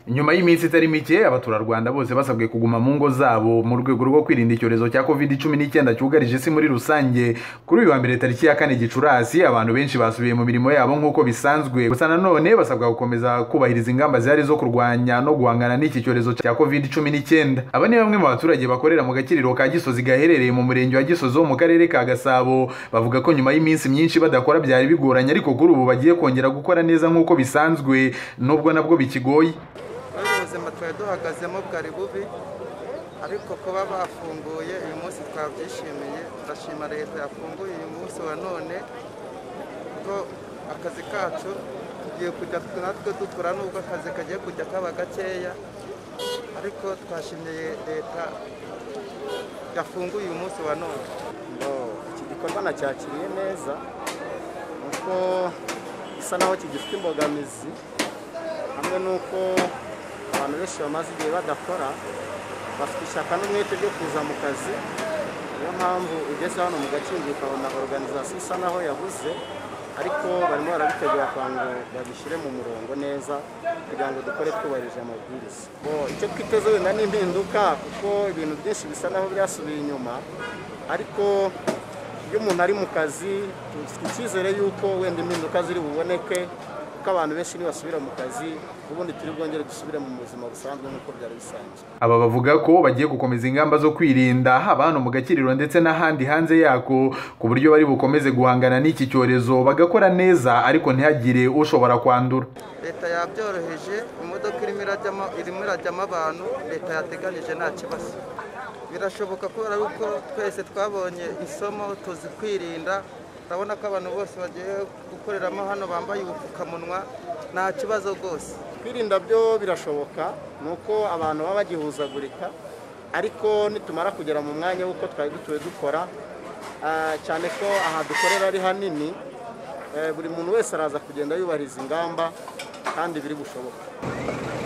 nyuma y'iminsi itari mike abaturarwanda bose basabwe kuguma mu ngo zabo mu rwego rwo kwirinda icyorezo cya covid cumi n'icyenda cyugarije isi muri rusange kuri uyu wa mbere tariki ya kane gicurasi abantu benshi basubiye mu mirimo yabo nk'uko bisanzwe gusa nanone basabwa gukomeza kubahiriza ingamba zihari zo kurwanya no guhangana n'iki cyorezo cya covid cumi n'icyenda aba ni bamwe mu baturage bakorera mu gakiriro ka gisozi gaherereye mu murenge wa gisozi wo mu karere ka gasabo bavuga ko nyuma y'iminsi myinshi badakora byari bigoranye ariko kuri ubu bagiye kongera gukora neza nk'uko bisanzwe nubwo nabwo bikigoye muri ubu buzima twari duhagazemo bwari bubi ariko kuba bafunguye uyu munsi twabyishimiye turashima leta yafunguye uyu munsi wa none ko akazi kacu tugiye kujya natwe dukora nubwo akazi kagiye kujya kaba gakeya ariko twashimiye leta yafunguye uyu munsi wa none iki gikorwa nacyakiriye neza kuko gisa naho kigifite imbogamizi hamwe n'uko abantu benshi bamaze igihe badakora bafite ishyaka n'umwete ryo kuza mu kazi niyo mpamvu ugeze hano mu gakingo ukabona organizasiyo isa naho yabuze ariko barimo barabitegura kugira ngo babishyire mu murongo neza kugira ngo dukore twubahirije amabwiriza icyo twiteze wenda ni impinduka kuko ibintu byinshi bisa naho byasubiye inyuma ariko iyo umuntu ari mu kazi dufite icyizere y'uko wenda impinduka ziri buboneke kuko abantu benshi nibasubira mu kazi ubundi turi bwongere dusubire mu buzima busanzwe nk'uko byari bisanzwe aba bavuga ko bagiye gukomeza ingamba zo kwirinda haba hano mu gakiriro ndetse n'ahandi hanze yako ku buryo bari bukomeze guhangana n'iki cyorezo bagakora neza ariko ntihagire ushobora kwandura leta yabyoroheje imodoka irimo irajyamo irimo irajyamo abantu leta yateganyije nta kibazo birashoboka kubera yuko twese twabonye isomo tuzi kwirinda urabona ko abantu bose bagiye gukoreramo hano bambaye ubupfukamunwa nta kibazo rwose kwirinda byo birashoboka ni uko abantu baba bagihuzagurika ariko nitumara kugera mu mwanya w'uko twari dutuye dukora cyane ko aha dukorera ari hanini buri muntu wese araza kugenda yubahiriza ingamba kandi biri bushoboka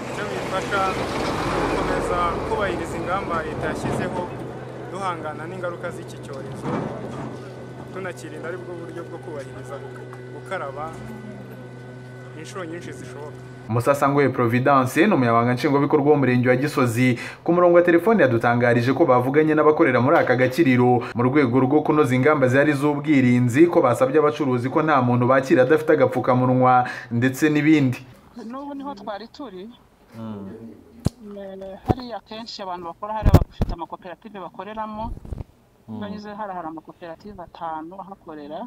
icyo bifasha gukomeza kubahiriza ingamba leta yashyizeho duhangana n'ingaruka z'iki cyorezo tunakirinda aribwo buryo bwo kubahiriza gukaraba inshuro nyinshi zishoboka Musasangwe Providence ni umunyamabanga nshingwabikorwa w'umurenge wa Gisozi ku murongo wa telefone yadutangarije ko bavuganye n'abakorera muri aka gakiriro mu rwego rwo kunoza ingamba zihari z'ubwirinzi ko basabye abacuruzi ko nta muntu bakira adafite agapfukamunwa ndetse n'ibindi n'ubu niho twari turi hariya kenshi abantu bakora hariya bafite amakoperative bakoreramo banyuze hari hari amakoperative atanu ahakorera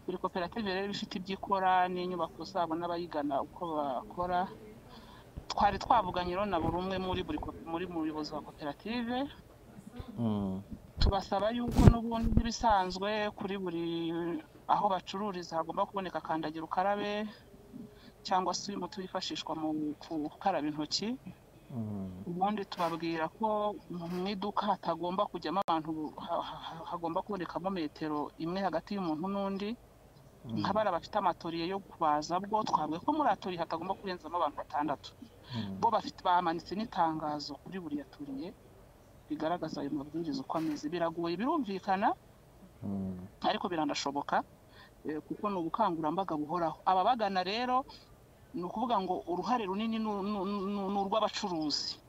buri koperative rero ifite ibyo ikora n'inyubako zabo n'abayigana uko bakora twari twavuganye rero na buri umwe muri buri muyobozi wa koperative tubasaba yuko n'ubundi nk'ibisanzwe kuri buri aho bacururiza hagomba kuboneka kandagira ukarabe cyangwa se uyu muti wifashishwa mu gukaraba intoki ubundi tubabwira ko mu iduka hatagomba kujyamo abantu hagomba kubonekamo metero imwe hagati y'umuntu n'undi nk'abari bafite amatoriye yo kubaza bwo twavuga ko muri atoriye hatagomba kurenzamo abantu batandatu bo bafite bamanitse n'itangazo kuri buri yaturiye rigaragaza ayo mabwiriza uko ameze biragoye birumvikana ariko biranashoboka kuko ni ubukangurambaga buhoraho ababagana rero ni ukuvuga ngo uruhare runini ni urw'abacuruzi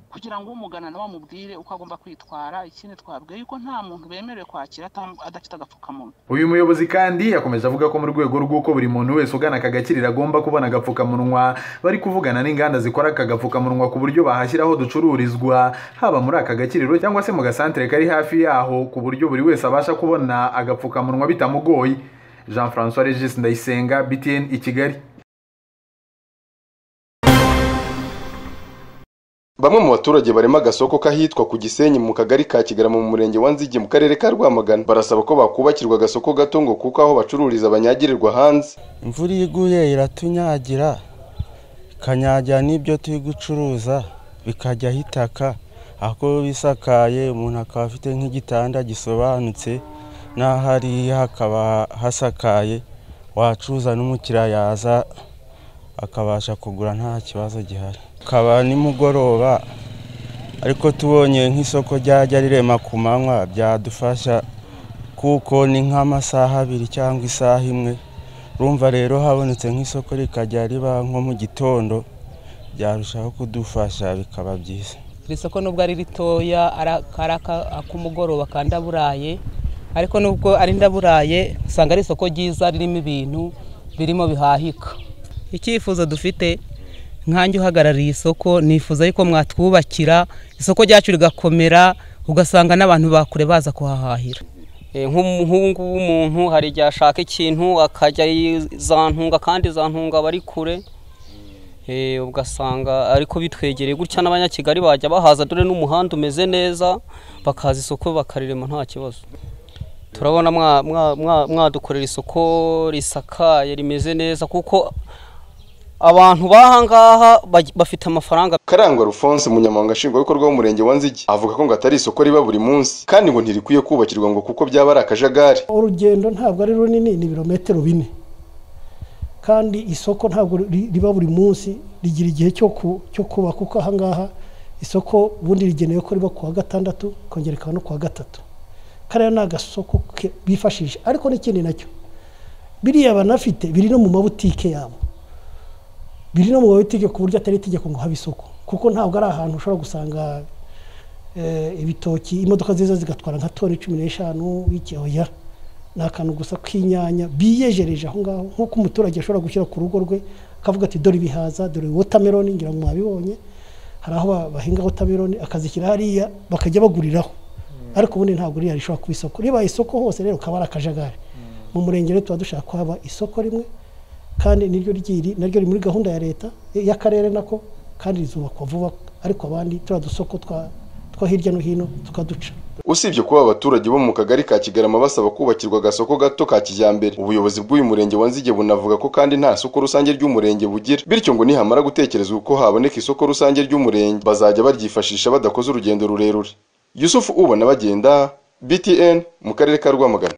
kugira ngo umugana nawe amubwire uko agomba kwitwara ikindi twabwiye yuko nta muntu bemerewe kwakira adafite agapfukamunwa uyu muyobozi kandi yakomeje avuga ko mu rwego rw'uko buri muntu wese ugana aka gakiriro agomba kubona agapfukamunwa bari kuvugana n'inganda zikora aka gapfukamunwa ku buryo bahashyira aho ducururizwa haba muri aka gakiriro cyangwa se mu gasantere kari hafi yaho ku buryo buri wese abasha kubona agapfukamunwa bitamugoye jean francois regis ndayisenga btn i kigali bamwe mu baturage barema agasoko k'ahitwa ku gisenyi mu kagari ka kigarama mu murenge wa nzigi mu karere ka rwamagana barasaba ko bakubakirwa agasoko gato ngo kuko aho bacururiza banyagirirwa hanze imvura iyo iguye iratunyagira ikanyagira n'ibyo turi gucuruza bikajyaho itaka aho bisakaye umuntu akaba afite nk'igitanda gisobanutse n'ahari hakaba hasakaye wacuruza n'umukiriya yaza akabasha kugura nta kibazo gihari akaba nimugoroba ariko tubonye nk'isoko ryajya rirema ku manywa byadufasha kuko ni nk'amasaha abiri cyangwa isaha imwe urumva rero habonetse nk'isoko rikajya riba nko mu gitondo byarushaho kudufasha bikaba byiza iri soko nubwo ari ritoya ari ak'umugoroba ka ndaburaye ariko nubwo ari ndaburaye usanga ari isoko ryiza ririmo ibintu birimo bihahika icyifuzo dufite nkanjye uhagarariye isoko nifuza yuko mwatwubakira isoko ryacu rigakomera ugasanga n'abantu bakure baza kuhahahira nk'ubu ngubu umuntu hari igihe ashaka ikintu akajya zantunga kandi zantunga aba ari kure Eh, ugasanga ariko bitwegereye gutya n'abanyakigali bajya bahaza dore n'umuhanda umeze neza bakaza isoko bakarirema nta kibazo turabona mwadukorera isoko risakaye rimeze neza kuko abantu bahangaha bafite amafaranga karangwa rufonse umunyamabanga nshingwabikorwa w'umurenge wa nzigi avuga ko ngo atari isoko riba buri munsi kandi ngo ntirikwiye kubakirwa ngo kuko byaba ari akajagari urugendo ntabwo ari runini ni ibirometero bine kandi isoko ntabwo riba buri munsi rigira igihe cyo kuba kuko ahangaha isoko ubundi rigenewe ko riba kuwa gatandatu kongereka no kuwa gatatu kariya ni agasoko bifashisha ariko n'ikindi nacyo biriya banafite biri no mu mabutike yabo biri no mu mabutike ku buryo atari itegeko ngo habe isoko kuko ntabwo ari ahantu ushobora gusanga ibitoki imodoka nziza zigatwara nka toni cumi n'eshanu w'icyoya ni akantu gusa k'inyanya biyejereje aho ngaho nk'uko umuturage ashobora gushyira ku rugo rwe akavuga ati dore ibihaza dore wotameroni ngira ngo mwabibonye hari aho bahinga wotameroni akazishyira hariya bakajya baguriraho ariko ubundi ntabwo ririya rishobora kuba isoko ribaye isoko hose rero ukaba ari akajagari mu murenge rero tuba dushaka ko haba isoko rimwe kandi niryo ryiri naryo riri muri gahunda ya leta y'akarere nako kandi rizubakwa vuba ariko abandi turiya dusoko twa hirya no hino tukaduca usibye kuba abaturage bo mu kagari ka kigarama basaba kubakirwa agasoko gato ka kijyambere ubuyobozi bw'uyu murenge wa nzige bunavuga ko kandi nta soko rusange ry'umurenge bugira bityo ngo nihamara gutekerezwa uko haboneka isoko rusange ry'umurenge bazajya baryifashisha badakoze urugendo rurerure yusufu ubona bagenda btn mu karere ka rwamagana